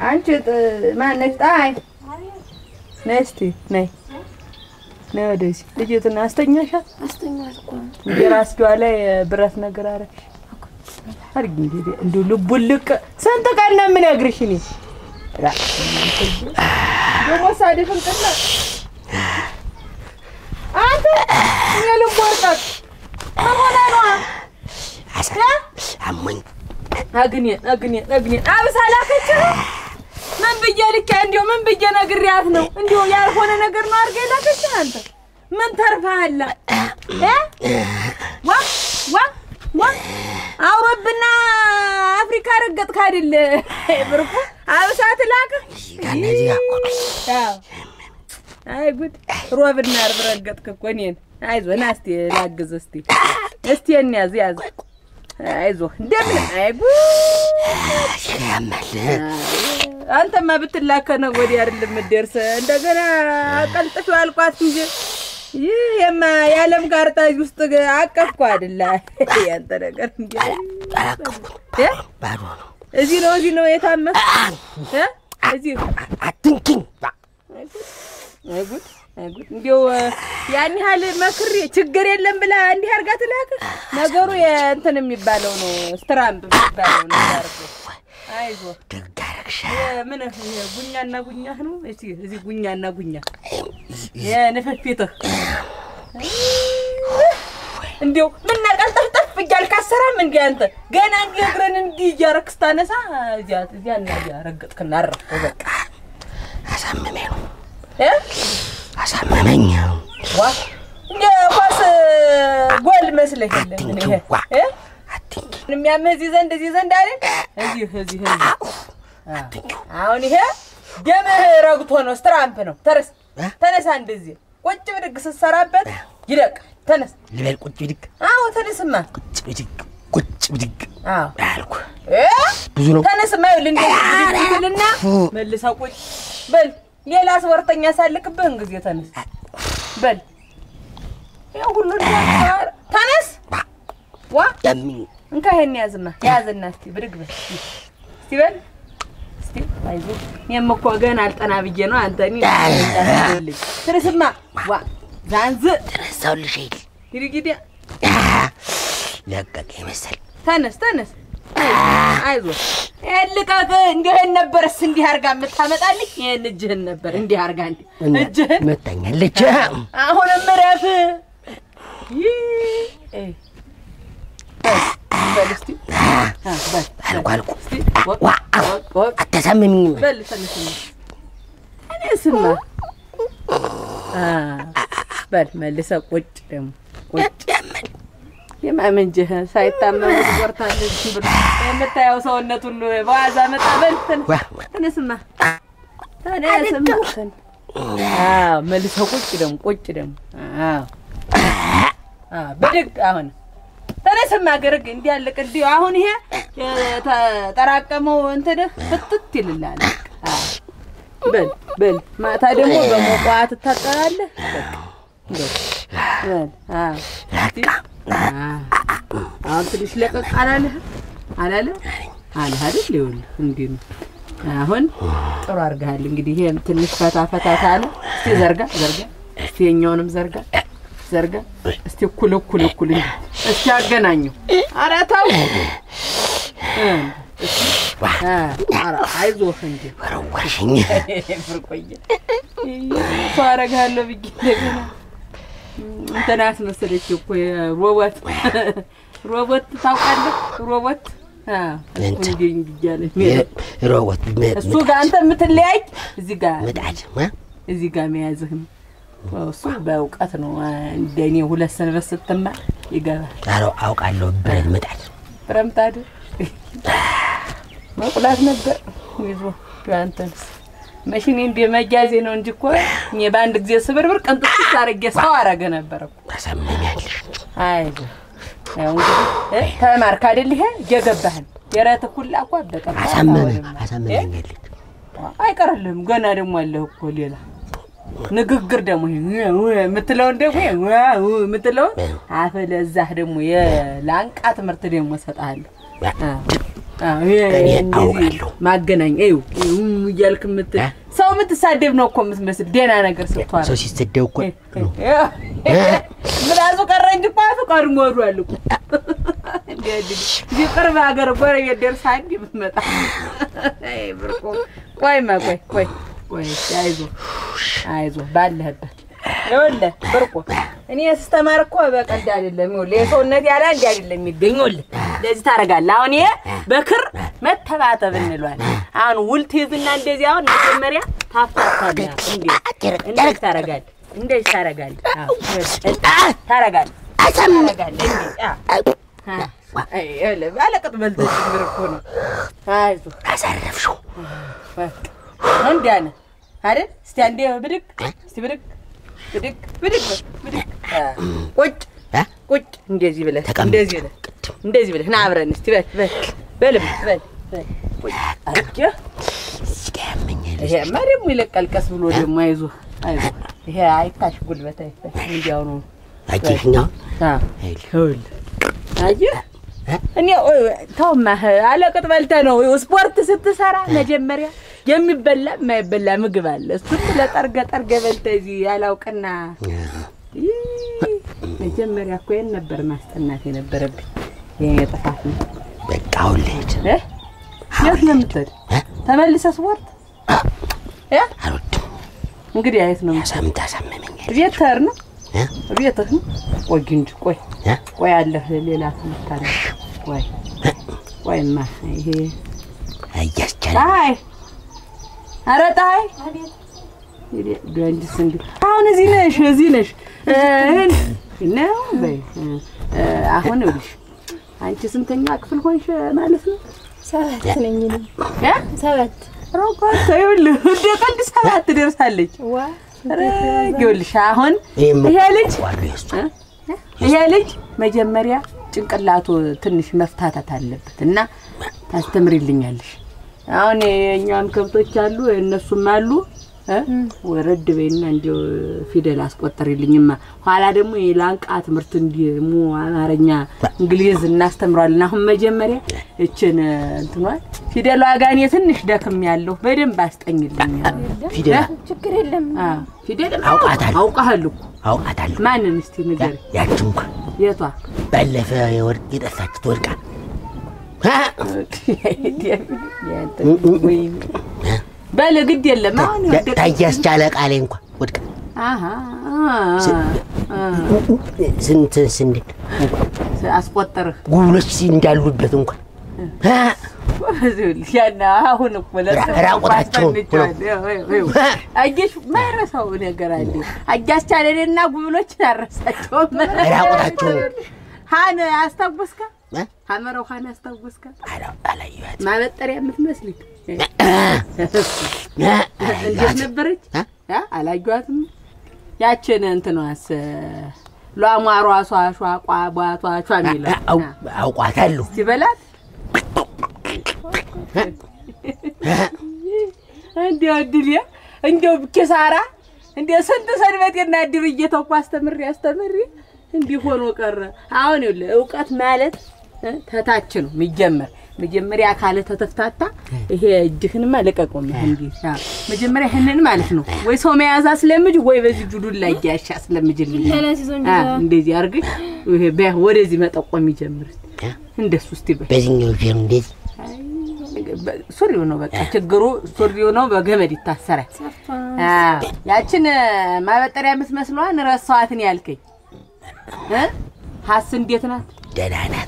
አንቺ ጥ- ማነሽ? ጣይ ነይ እስኪ ነይ ነይ ወደዚህ። ልጅቱን አስተኛሻት? አስተኛት እኮ ነው። እንደ ራስጌዋ ላይ ብረት ነገር አደረግሽ። አድርጊ እንግዲህ እንዲሁ ልቡን ልቅ ስንት ቀን ነው የምነግርሽ እኔ ራ ደግሞ ሳድፍን ቅላ አንተ የልብ ወርቀት ምን ሆነ ነዋ አሞኝ አግኔን አግኔን አግኔን አብሳ ላከችህ። ምን ብዬ ልኬ እንዲሁ ምን ብዬ ነግሬያት ነው? እንዲሁ ያልሆነ ነገር ነው አድርገህ ላከችህ። አንተ ምን ተርፈሃል? እ ዋ ዋ ዋ አውሮብና አፍሪካ ረገጥክ አይደል? ብርቁ አብሳ ትላክህ። እነዚህ ጋር አዎ። አይ ጉድ! ሮብና ዓርብ ረገጥክ እኮ እኔን። አይዞህ ና እስቲ ላግዝህ እስቲ እስቲ እንያዝ ያዝ። አይዞህ እንደምን አይ ጉድ! ያማል አንተማ ብትላከ ነው ወዲህ አይደለም የምትደርስ። እንደገና አቀልጥፊው አልኳት እንጂ ይህ የማ የዓለም ካርታ እዚህ ውስጥ አቀፍኩ አይደለ? ያንተ ነገር እንዲ አላቀፍኩት እ? ባዶ ነው። እዚህ ነው እዚህ ነው የታመስ እ? እዚህ አትንኪኝ አይ ጉድ አይ ጉድ! እንዲያው ያን ያህል መክሬ ችግር የለም ብላ እንዲህ አድርጋ ትላክ። ነገሩ የእንትን የሚባለው ነው ስትራምፕ የሚባለው ነው ያደርገው። አይዞህ ደግ አደረግሽ። ምን ጉኛና ጉኛህ ነው? እሺ እዚህ ጉኛና ጉኛ የንፍፊትህ እንዲያው ምን ቀልጠፍጠፍ እያልክ አሰራም እንዲ አንተ ገና እንዲ እግረን እንዲህ እያረክ ስታነሳ እዚያ እዚያና እዚያ ረገጥክና አረፍከው በቃ አሳመመኝ ነው እ አሳመመኝ። ዋ እንደ ኳስ ጎል መስለህ የለም ምን ይሄ አትንኪዋ እ አትንኪኝ የሚያምህ እዚህ ዘንድ እዚህ ዘንድ አይደል? እዚህ እዚህ እዚህ አትንኪው አሁን ይሄ ደምህ ረግቶ ነው፣ ስትራምፕ ነው። ተነስ እ? ተነሳ፣ እንደዚህ ቁጭ ብድግ ስትሰራበት ይደቃል። ተነስ። ልበል ቁጭ ብድግ አዎ ተነስማ። ቁጭ ብድግ ቁጭ ብድግ አዎ አልኩ። እ? ብዙ ነው ተነስማ። ይኸውልህ እንደዚህ ብድግ ትልና መልሰህ ቁጭ በል። ሌላ ስወርተኛ ሳልክብህን ጊዜ ተነስ በል። ያው ሁሉ እንዳትሰራ ተነስ። ዋ ያምኝ እንካ ይሄን ያዝማ፣ ያዝና እስቲ ብድግ በል እስቲ በል እስቲ አይዞህ። እኔም እኮ ገና አልጠና ብዬ ነው አንተ እኔ እንዳትልኝ። ትርስማ ዋ ዛንዝ ተነሳሁልሽ አይደል? ይርጊዲያ ለቀቀኝ መሰል ተነስ ተነስ፣ አይዞህ ይሄን ልቀቅ። እንዲህ ይሄን ነበርስ እንዲህ አድርጋ የምታመጣልኝ ይሄን እጅህን ነበር እንዲህ አድርጋ እንዲህ እና እጅህን መታኛለች። አሁንም እረፍ። ይህ እ በል በል እስቲ አ በል አልኩ አልኩ እስቲ ወቅ ዋ ወቅ ወቅ አታሳምሚኝም። በል ተነስማ ተነስማ አ በል መልሰህ ቁጭ ደግሞ ቁጭ ያመል የማመንጀህ ሳይታመም ትቆርታለች ብሎ የምታየው ሰውነት ሁሉ በዋዛ መጣ። በል ተነስ ዋ ተነስማ ተነስማ አዎ መልሰህ ቁጭ ደግሞ ቁጭ ደግሞ አዎ አዎ ብድግ አሁን ተነስማ ገርግ እንዲህ ያለቅ እንዲህ አሁን ይሄ የተጠራቀመው እንትንህ ፍትት ይልላል። አዎ በል በል ማታ ደግሞ በሞቋ ትታጠባለህ። በቃ እንደው በል አዎ በቃ አዎ አሁን ትንሽ ለቀቅ አላለህ አላለህ አለህ አይደል? ይኸውልህ እንዲህ ነው። አሁን ጥሩ አድርገሃል። እንግዲህ ይሄም ትንሽ ፈታ ፈታ ካለ እስቲ ዘርጋ ዘርጋ፣ እስቲ የኛውንም ዘርጋ ዘርጋ፣ እስቲ እኩል እኩል እኩል እንዲህ እስቲ አገናኘው። ኧረ ተው እ እስቲ አ ኧረ አይዞህ እንጂ ወረወርሽኝ። ፍርቆየ እኮ አደርግሃለሁ ብዬ እንደገና እንትን አስመሰለች እኮ የሮቦት ሮቦት ታውቃለህ? ሮቦት አዎ፣ እንትን እንዲህ እንዲህ እያለ የሚሄድ ሮቦት እሱ ጋር አንተ የምትለያይ እዚህ ጋር ምጣድ እዚህ ጋር መያዝህ ነው። እሱ በእውቀት ነው። እንደኔ ሁለት ሰንበት ስትማር ይገባል። ኧረ አውቃለሁ። ብረት ምጣድ ብረምጣድ መቁላት ነበር ይዞ አንተንስ መሽኔ እንደ መያዜ ነው እንጂ እኮ እኔ በአንድ ጊዜ ስብርብር ቀንጥስ አድርጌ ሰው አረገ ነበር እኮ። ታሳምሚያለሽ። አይዞህ ያው እንግዲህ እ ተማርክ አይደል? ይሄ እየገባህን የረት ሁላ እኮ አበቀ አሳመመ አሳምሚያለሽ። አይቀርልህም። ገና ደግሞ አለህ እኮ ሌላ ንግግር ደግሞ ይሄ የምትለውን ደግሞ የምትለውን አፈለዛህ ደግሞ የላንቃ ትምህርት ደግሞ እሰጥሃለሁ። አዎ፣ ይሄ እኔ እንደዚህ አውቃለሁ። ማገናኝ ይኸው ይኸው እያልክ የምት እ? ሰው የምትሳደብ ነው እኮ የምትመስል ደህና ነገር ስትዋራ ሰው ሲሰደብ እኮ ነው። ምላሱ ቀረ እንጂ እኮ አፉ ቀድሞ ወዷል እኮ እንዲህ አይደል? እዚህ ቅርብ ሀገር ጎረቤት ደርሳ እንዲህ ብትመጣ አይ ብርቁ ቆይማ ቆይ ቆይ ቆይ አይዞህ አይዞህ ባለህበት ይኸውልህ ብርቁ እኔ ስተማር እኮ በቀልድ አይደለም ይኸውልህ የሰውነት ያለ እንዲህ አይደለም የሚገኝ ይኸውልህ እንደዚህ ታደርጋለህ አሁን ይሄ በክር መተባተብ እንለዋለን አሁን ውል ትይዝና እንደዚህ አሁን መጀመሪያ ታፍታታለህ እንዴ እንደዚህ ታደርጋለህ እንደዚህ ታደርጋለህ አዎ ታደርጋለህ ታደርጋለህ እንዴ አዎ አይ ይኸውልህ ባለቅጥ በልተህ ጭምር እኮ ነው አይዞህ አሳረፍሽው። እንዲያ ነህ አይደል? እስቲ አንዴ ብድግ እስቲ ብድግ ብድግ ብድግ በል፣ ብድግ አ፣ ቁጭ እ? ቁጭ እንደዚህ ብለህ ተቀመጥ። እንደዚህ ብለህ እንደዚህ ብለህ ና አብረን እስቲ በል በል በልም በል በል ቁጭ አየህ ስጋ ያመኛል። ይሄማ ደግሞ ይለቃል ቀስ ብሎ ደግሞ አይዞህ አይዞህ ይሄ አይታሽ ጉልበት አይታሽ እንዲያው ነው አየሽኛው አዎ አይል ይኸውልህ አየህ እ? እኔ ኦ- ተውማ አለቅጥ በልተህ ነው ስፖርት ስትሰራ መጀመሪያ የሚበላ የማይበላ ምግብ አለ። እሱም ለጠርገ ጠርገ በልተህ እዚህ ያላውቅና ይህ መጀመሪያ እኮ ይሄን ነበር ማስጠናት የነበረብኝ። ይሄን የጥፋት ነው በቃ አሁን ልሂድ። እ? የት ነው የምትሄድ? እ? ተመልሰህ ስፖርት እ? አልወድም። እንግዲህ አየት ነው ሳምንት አሳመመኛል። ቤት ትሄድ ነው እ? ቤትህ ነው። ቆይ እንጂ ቆይ እ? ቆይ አለህ ሌላ ትምህርት አለ። ቆይ ቆይማ ይሄ እያስቻለ ፀሐይ ኧረ ፀሐይ ቢያንጅስ እንዲ አሁን እዚህ ነሽ እዚህ ነሽ እህን ነው በይ እ፣ አሁን ይኸውልሽ አንቺ ስንተኛ ክፍል ሆንሽ ማለት ነው? ሰባት ነኝ እኔ። እ? ሰባት ሮኮት ይኸውልህ እንደ ቀልድ ሰባት ትደርሳለች። ዋ ኧረ ይኸውልሽ አሁን ይሄም ይሄ ልጅ ዋሉ የእሱ እ? ይሄ ልጅ መጀመሪያ ጭንቅላቱ ትንሽ መፍታታት አለበት እና ታስተምሪልኛለሽ። አሁን የእኛም ከብቶች አሉ እነሱም አሉ እ? ወረድ በይና እንዲያው ፊደል አስቆጠሪልኝማ። ኋላ ደግሞ የላንቃ ትምህርት እንዲሙ አማርኛ፣ እንግሊዝ እናስተምሯለን። አሁን መጀመሪያ እችን እንትኗል ፊደሏ ጋር እኔ ትንሽ ደክም ያለሁ በደንብ አስጠኝልኝ። ፊደል ችግር የለም። አዎ ፊደል አውቃታለሁ። አውቃለሁ እኮ አውቃታለሁ። ማንን እስቲ ንገሪ። ያቺ እንኳ የቷ ባለፈ የወርቅ የጠፋችት ወርቃ በል ግድ የለም አሁን የወደቀ- ታያስቻለ ቃሌ እንኳ ወድቃ አሃ ስንት ስንት አስቆጠርህ ጉብሎች እንዳሉበት እንኳ ያና አሁን እኮ ለጥፍ ራቁታቸውን አስጠንቼዋለሁ። ይኸው፣ ይኸው፣ ይኸው። አየሽ ማይረሳው ነገር አለ። አያስቻለንና ጉብሎችን አረሳቸውም። ራቁታቸውን። ሀን አስታወስካ? እ? ሀመረው ሀን አስታወስካ? አላ- አላየኋት ማበጠሪያ የምትመስልህ እንዴት አላየኋት ነበረች? እ? አ? አላየኋትም። ያችን እንትኗስ ሏሟሯ ሷሿ ቋቧቷ ቿ የሚለው አው- አውቋታለሁ ሲበላት እንዲያው እድል እንዲያው ኪሳራ እንዲያው ስንት ሰንበቴና እድር እየተውኩ አስተምሬ አስተምሬ እንዲህ ሆኖ ቀረ። አሁን ይኸውልህ እውቀት ማለት እ፣ ተታች ነው የሚጀመር። መጀመሪያ ካለ ተተፍታታ ይሄ እጅህንማ ልቀቀው እንዲህ አዎ። መጀመሪያ ይህንን ማለት ነው ወይ ሰው መያዝ አስለምጅ ወይ በዚህ ጁዱን ላይ ያሻ አስለምጅልኝ ተነስቶ እንጂ አ፣ እንደዚህ አድርገሽ ይሄ በ- ወደዚህ መጠቆም ይጀምር እ? እንደሱ እስቲ በይ በዚህኛው ፊልም እንደዚህ በ- ሱሪው ነው በቃ ችግሩ ሱሪው ነው በገመድ ይታሰራል አዎ ያችን እ፣ ማበጠሪያ የምትመስለዋን ረሳዋትን ያልከኝ እ? ሀስ እንዴት ናት ደህና ናት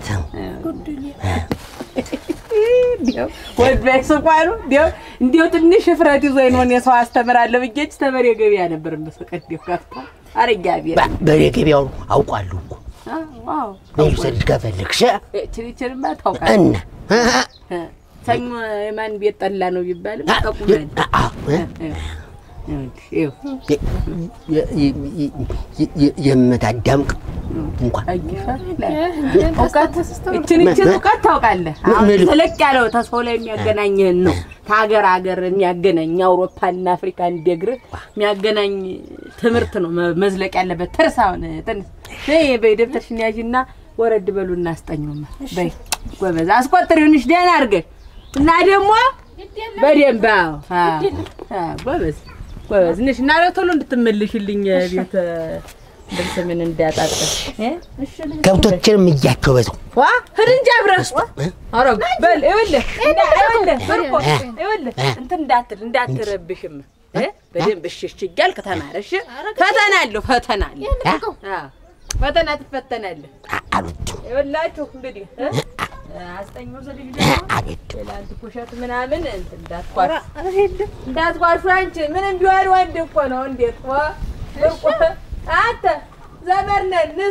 እንዲያው ወድ ላይ ስቋሉ እንዲያው እንዲያው ትንሽ እፍረት ይዞ ነው የሰው አስተምራለሁ ብዬሽ ተመሪ ገበያ ነበር መስቀድ ከፍታ አረጋ ቢያ በ- በሬ ገበያው አውቋለሁ እኮ ዋው መውሰድ ከፈለግሽ ችሪችርማ ታውቃለህ እና እ፣ ሰኞ የማን ቤት ጠላ ነው ቢባልም ጠቁመን አ- እ? ይኸው የ- የ- የ- የ- የ- የምታዳምቅ እንኳን እውቀት እችን እችን እውቀት ታውቃለህ። አሁን ምን- ተለቅ ያለው ተሰው ላይ የሚያገናኝህን ነው። ከሀገር ሀገር የሚያገናኝ አውሮፓና አፍሪካን ደግርህ የሚያገናኝ ትምህርት ነው መ- መዝለቅ ያለበት። ትርሳውን ትንሽ በይ በይ ደብተርሽን ያዥና ወረድ በሉ እናስጠኘውማ በይ ጎበዝ አስቆጥሪውንሽ ደህና አድርገሽ እና ደግሞ በደንብ አዎ አዎ አዎ ጎበዝ ጎበዝ ነሽ እና ቶሎ እንድትመልሽልኝ ቤት ልብስ ምን እንዳያጣጥር እ ከብቶችንም እያቸው በዛው ዋ ሂድ እንጂ አብረህ ኧረ በል ይኸውልህ እና ይኸውልህ ብርቁ ይኸውልህ እንትን እንዳትል እንዳትረብሽም እ በደንብ እሺ እሺ እያልክ ተማር እሺ ፈተና አለው ፈተና አለው አዎ ፈተና ትፈተናለህ አ- አልወድም ይኸውላችሁ እንግዲህ እ አስጠኛው ዘልጅ ደግሞ አልወድም ሌላ አንድ ኩሸት ምናምን እንትን እንዳትኳሽ እንዳትኳሹ አንቺ ምንም ቢሆን ወንድ እኮ ነው እንዴት ዋ ብርቁ አንተ ዘመድ ነን ንስ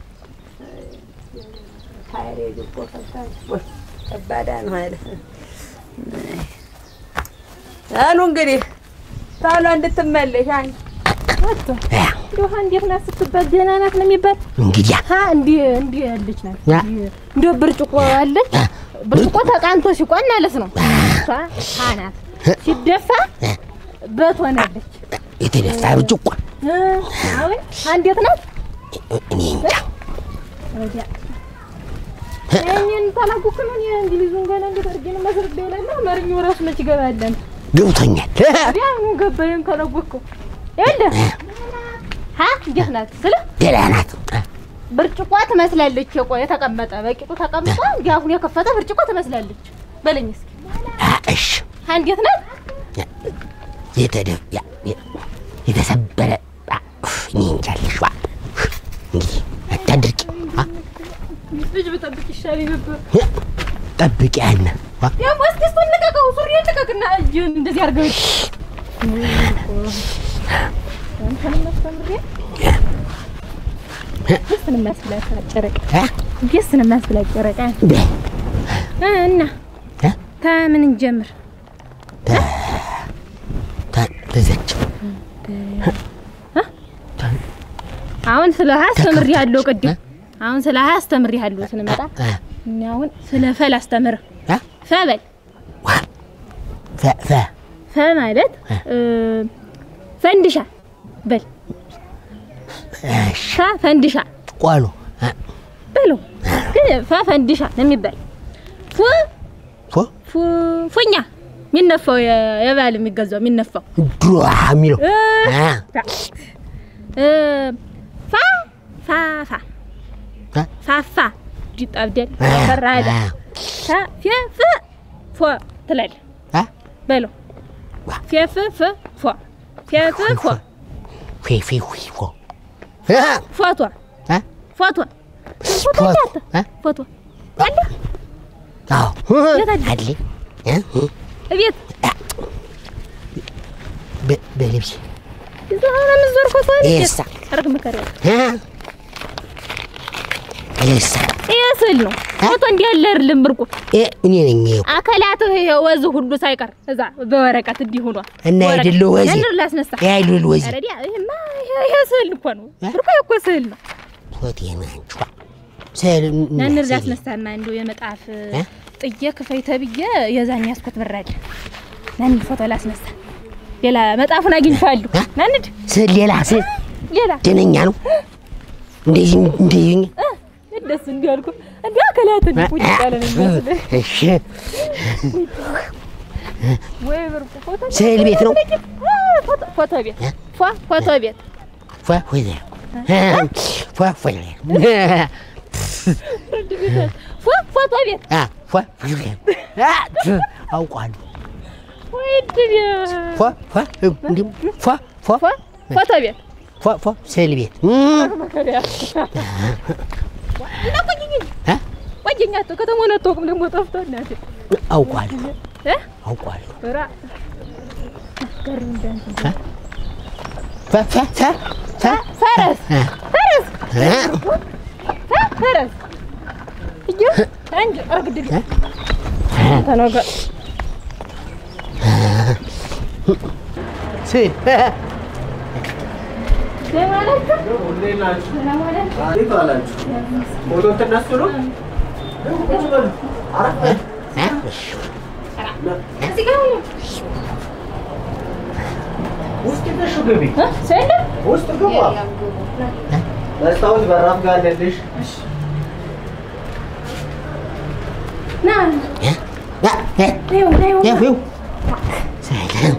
ታይሬድ እኮ ፈታኝ ወይ ከባዳ ነው አለ አሉ እንግዲህ ታሏ እንድትመለሽ አንቺ ውሃ እንዴት ናት ስትባል ደህና ናት ነው የሚባል እንግዲያ ሀ እንዲህ እንዲህ ያለች ናት ያ። እንዲህ ብርጭቆ አለች ብርጭቆ ተቃንቶ ሲቆን ማለት ነው እሷ ሀ ናት ሲደፋ በት ሆናለች የተደፋ ብርጭቆ እ፣ አሁን ሀ እንዴት ናት እኔ እንጃ ወዲያ እኔን ታላቁክ ነው እንግሊዙን ገና እንዴት አድርጌ ነው መስርቤ ይላል አማርኛው ራሱ መች ይገባለን ገብቶኛል ቢያኑ ገባየን ካላወቅከው ይኸውልህ ሀ እንዴት ናት ስለ ደህና ናት ብርጭቆ ትመስላለች። የቆ የተቀመጠ በቂጡ ተቀምጦ እንዲህ አፉን የከፈተ ብርጭቆ ትመስላለች። በለኝ እስኪ አ፣ እሺ ሀ እንዴት ናት? የተደፍ ያ- የ- የተሰበረ አ፣ ኡፍ፣ እኔ እንጃ ልጅ ዋ እንግዲህ አታድርቂ አ፣ ልጅ ብጠብቅ ይሻል ነበር። ጠብቂ ያን ዋ ያው እስኪ እሱን ልቀቀው፣ ሱሪ ልቀቅና እጅን እንደዚህ አድርገው አንተንም አስተምሬ ደስን የሚያስብላት ጨረቃ አ፣ ደስን የሚያስብላት ጨረቃ በ- እ እና እ? ከምን እንጀምር? ታ- ተዘችው አሁን ስለ ሀ አስተምሬ ያለው ቅድም አሁን ስለ ሀ አስተምሬ ያለው ስንመጣ አ፣ እኛ አሁን ስለ ፈል አስተምር አ፣ ፈበል ዋ ፈ- ፈ ፈ ማለት እ፣ ፈንድሻ በል እሺ ፈ ፈንድሻ ቆሎ አ፣ በለው ግን ፈ ፈንድሻ ነው የሚባል ፉ ፎ ፉ ፉኛ የሚነፋው የ- የባል የሚገዛው የሚነፋው ድሮ የሚለው እ፣ አ፣ እ፣ ፋ ፋ ፋ አ፣ ፋፋ ዲጣብደል አ፣ ፈራዳ አ፣ ታ ፌ ፍ ፎ ትላለህ አ፣ በለው ዋ። ፌ ፍ ፍ ፎ ፌ ፍ ፎ ፌ ፌ ፌ ፎ አ፣ ፎቶ አ፣ ፎቶ ፎቶ ፎቶ እንዳት አ፣ ፎቶ አለ አዎ የት አለ? አለ እ፣ እ፣ እቤት በ- በልብስ እዛ ሆነ ምዞር ፎቶ ይሳ አርግ መከሪያ እ፣ ይሳ ይሄ ስዕል ነው ፎቶ እንዲህ ያለ አይደለም ብርቁ እ፣ እኔ ነኝ ይኸው አካላትህ ይሄ ወዝ ሁሉ ሳይቀር እዛ በወረቀት እንዲህ ሆኗል እና አይደለው ወዜ ያንድር ላስነሳ ያይሉል ወዜ አረዲያ ይሄማ ይሄ ይሄ ስዕል እኮ ነው ብርቁ እኮ ስዕል ነው ሆቴና አንቺዋ ስል ያንድር ላስነሳና እንደው የመጣፍ እ? ጥዬ ክፈይ ተብዬ የዛን ያስኮት ብራል ናንድ ፎቶ ላስነሳ ሌላ መጣፉን አግኝቻለሁ እ? ናንድ ስል ሌላ ስል ሌላ ደነኛ ነው እንደዚህ እንደዚህ ደስ እንዲያልኩ እንዲ አካላት እንዲቁጭ ያለ ነው የሚመስልህ እሺ ወይ ብርቁ ፎቶ ስዕል ቤት ነው አ፣ ፎቶ- ፎቶ ቤት እ? ፏ ፎቶ ቤት ፏ ወዜ ፏ ፏ ፍርድ ቤት ፏ ፎቶ ቤት አ ፏ አ አውቃለሁ ወይ ድል ፏ ፏ እንዲሁ ፏ ፏ ፏ ፎቶ ቤት ፏ ፏ ስዕል ቤት መከሪያ እና ቆይኝ እ? ቆይኝ አቶ ከተማውን አታውቅም ደግሞ ጠፍቶ እናቴ አውቃለሁ እ አውቃለሁ ራ አስገርም እንዳንተ ፏ ፏ ፏ ፏ ፈረስ እ? ፈረስ እ? ፈ- ፈረስ እየ አንድ አርግድል እ? ተነገ ስዕል ደህና ናችሁ? እንዴት ናችሁ? ደህና ዋላችሁ? እንዴት ዋላችሁ? ፎቶ ተነሱ ነው? ቁጭ በሉ። አረፍ በሉ። እ? እዚህ ጋር ሁኑ። ውስጥ ነሽ ግቢ። እ? ሰው የለም? ውስጥ ግባ። መስታወት በራፍ ጋር አለልሽ። ና እ? ያ እ? ይኸው ና ይኸው ያው ይኸው ሰላም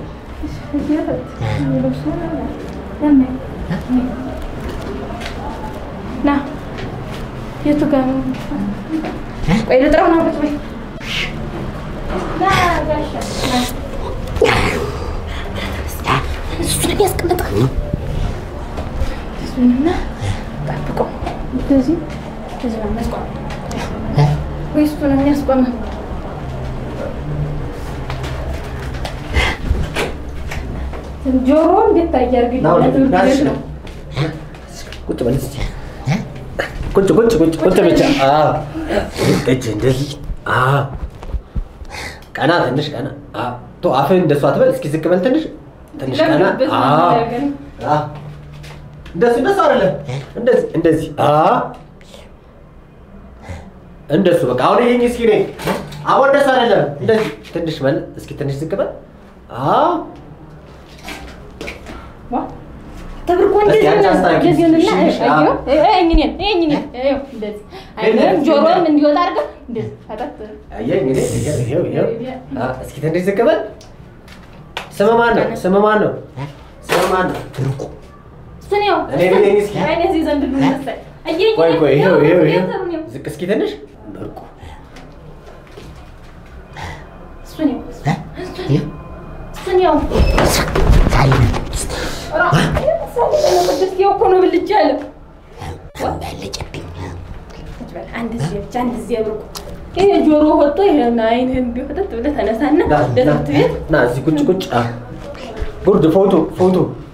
ና የቱ ጋር ነው? ቆይ ልጥራው ነው ቁጭ በይ። ና ጋሻ ና። እሱን የሚያስቀምጠው እሱንና ጠብቆ እንደዚህ እንደዚህ ነው የሚያስቆመው እ? ወይ እሱን የሚያስቆመው ጆሮ እንዴት ታያርግ ና ወደ ና እሺ። ቁጭ በል እስኪ ቁጭ ቁጭ ቁጭ ቁጭ ብቻ አዎ እጅ እንደዚህ አዎ ቀና ትንሽ ቀና አዎ ቶ አፍህን እንደሱ አትበል እስኪ ዝቅ በል ትንሽ ትንሽ ቀና ለምንበት ነው አዎ የሚያደርገን? አዎ እንደሱ እንደሱ አይደለም እንደዚህ እንደዚህ አዎ እንደሱ በቃ አሁን ይሄኝ እስኪ ነኝ አሁን እንደሱ አይደለም እንደዚህ ትንሽ በል እስኪ ትንሽ ዝቅ በል አዎ ዋ ተብርቆ እንደዚህ አንቺ ነው አስታርቂ። እንደዚህ ነው እና እሺ፣ እሺ፣ አዮ አዎ። እኔ እኔ እኔ እኔ እንደዚህ አይደለም ጆሮም እንዲወጣ አድርገህ እንደዚህ ፈታት አየህ እንግዲህ ይኸው ይኸው ይኸው አዎ፣ እስኪ ትንሽ ዝቅ በል ስም ማን ነው ስም ማን ነው ስም ማን ነው ብርቁ እሱን ያው እኔ ብለኝ እስኪ። አይኔ እዚህ ዘንድ ልመሰል አየኝ ቆይ ቆይ ይኸው ይኸው ይኸው እሱን ያው ዝቅ እስኪ ትንሽ ብርቁ እሱን ያው እ? ይኸው እሱን ያው ሳይሆን እኮ ነው ብልጭ ያለ በለጨብኝ አንድ ጊዜ ብቻ አንድ ጊዜ ብርቁ ይሄ ጆሮ ወጥቶ ይሄን አይንህን እንዲወጣት ብለህ ተነሳና ና ወደ ና ትምህርት ቤት ና እዚህ ቁጭ ቁጭ አ ጉርድ ፎቶ ፎቶ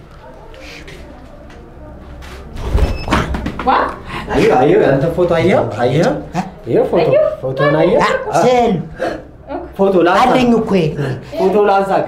ዋ አየሁ አየሁ ያንተ ፎቶ አየኸው አየኸው ይኸው ፎቶ ፎቶን አየህ አ፣ አ፣ ስዕል ፎቶ ላንሳ አለኝ እኮ ይሄ። ፎቶ ላንሳክ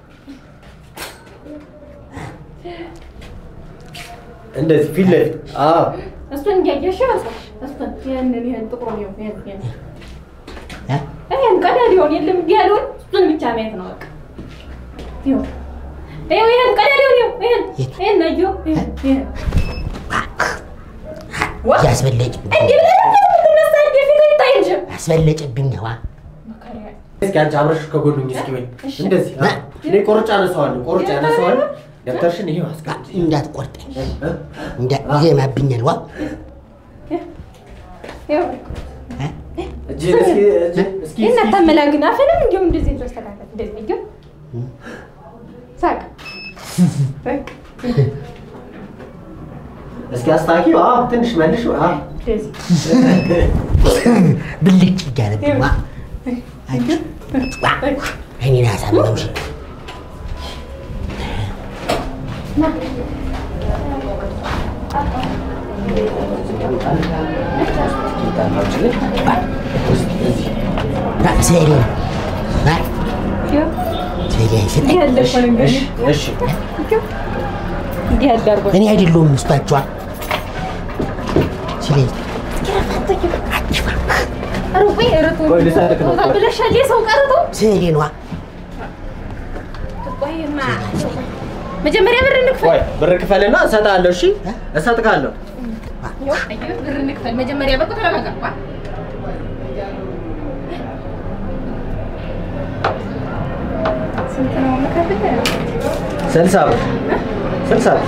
እንደዚህ ፊት ለፊት አዎ እሱን እያየሽ ያልኩሽ እሱን ይሄንን ይሄን ጥቁሩን ይኸው ይሄን ይሄን እ? ይሄን ቀዳዳውን የለም እንዲህ ያለውን እሱን ብቻ ማየት ነው በቃ ይኸው ይኸው ይሄን ቀዳዳውን ይኸው ይሄን ይሄን ነው ይኸው ይሄን ይሄን ዋ እያስበለጭብኝ እንዲህ ብለህ የምትነሳ እንዲህ ፊት ይታይ እንጂ አስበለጭብኝ ዋ መከሪያ እስኪ አንቺ አብረሽ ከጎኑኝ እስኪ በይ እሺ። እንደዚህ አዎ። እኔ ቆርጬ አነሳዋለሁ ቆርጬ አነሳዋለሁ ደብተርሽን ይሄው አስቀምጪ እንዳትቆርጠኝ እ? እንዳ ይዜማብኛል ዋ ይኸው እ? እጅህን እስኪ እጅህን እስኪ ይሄን እስኪ አታመላግን አፍንም እንዲሁ እንደዚህ ተስተካከል እንደዚህ ይኸው ሳቅ በቃ እስኪ አስታኪው አዎ ትንሽ መልሽ አዎ እንደዚህ ብልጭ እያለብኝ ዋ አንቺ ዋ እኔን አሳመምሽ ዋ ስዕሌን ዋ ይኸው ስዕሌን ስጠኝ ያለ እኮ ነው እንግዲህ እሺ እንዲህ ያለ አድርጎ እኔ አይደለሁም ምስቷቸዋ ስዕሌን ሩቁ ርቁ ቆይ ልሰጥክ ነው። ብለሻል የሰው ቀርቶ ስዕሌን ዋ ቆይማ መጀመሪያ ብር እንክፈል ቆይ ብር ክፈልና እሰጥሃለሁ እሺ እሰጥካለሁ ይኸው አየሁ፣ ብር እንክፈል መጀመሪያ በቁ ተረጋጋ ዋ። ስንት ነው የምከፍልህ? ስልሳ ብር ስልሳ ብር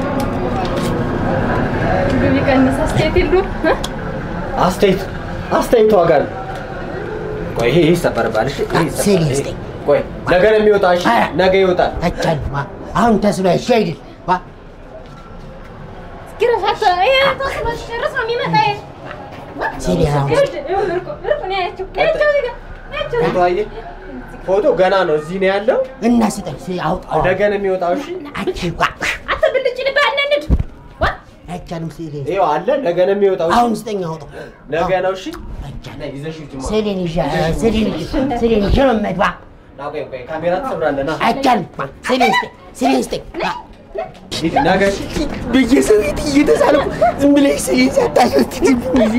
ግቢ ቀንስ አስተያየት የለውም እ? አስተያየት አስተያየት ዋጋ ነው ቆይ ይሄ ይሰበርባል እሺ ይሄ ይሰበራል። ስዕል ይሄ- ይስጠኝ። ቆይ ነገ ነው የሚወጣ እሺ ኧረ። ነገ ይወጣል አይቻልም ዋ አሁን ተስሎ እሺ አይደል ዋ እስኪ ረፋት ይሄ ተወስኖ ሲጨርስ ነው የሚመጣ ይሄ። ዋ። ስዕሌን አሁን ይኸውልህ፣ ይኸውልህ፣ እርቁ፣ እርቁ ነው ያያቸው፣ ያያቸው እዚህ ጋር፣ ያያቸው። ፎቶ አየህ ፎቶ ገና ነው እዚህ ነው ያለው እና ስጠኝ ስ- አውጣው ነገ ነው የሚወጣው እሺ አንቺ ዋ አንተ ብልጭ ልብህ አናንድ። ዋ። አይቻልም ስዕሌን ይኸው አለ ነገ ነው የሚወጣው እሺ አሁን ስጠኝ አውጣው ነገ ነው እሺ አይቻልም ነይ ይዘሽ ሂጂ ማለት ስዕሌን ይዤ ስዕሌን ይዤ ስዕሌን ይዤ መመድ ዋ ና ቆይ ቆይ ካሜራ ትሰብራለህ ና አይቻልም ዋ ስዕሌን ስጠኝ ስዕሌን ስጠኝ ዋ ሂድ ነገ በየሰው ቤት እየተሳልኩ ዝም ብለሽ ስዕሌን ሳታስወስጂብኝ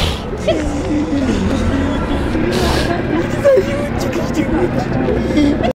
ጊዜ